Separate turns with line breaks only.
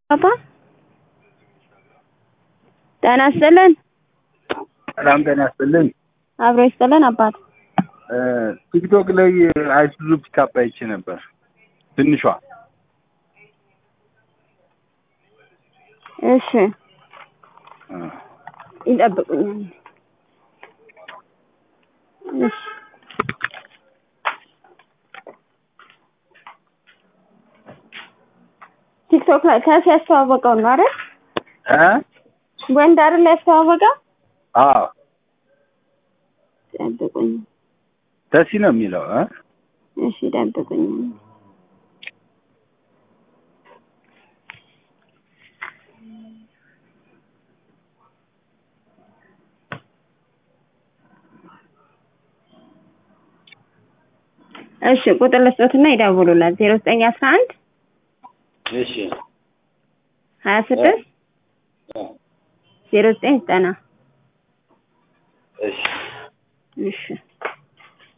አባ ጤና ይስጥልን።
ሰላም ጤና ይስጥልን።
አብሮ ይስጥልን አባት።
ቲክቶክ ላይ አይሱዙ ፒካፕ አይቼ ነበር ትንሿ።
እሺ ይጠብቁኛል። እሺ ቲክቶክ ላይ ከስ ያስተዋወቀው ነው አይደል?
እ
ወንድ አይደል ያስተዋወቀው?
አዎ
ጠብቁኝ።
ተሲ ነው የሚለው እ
እሺ ጠብቁኝ። እሺ ቁጥር ልስጦትና ይደውሉላት ዜሮ ዘጠኝ አስራ አንድ
እሺ
ሀያ ስድስት ዜሮ ዘጠኝ ዘጠና
እሺ
እሺ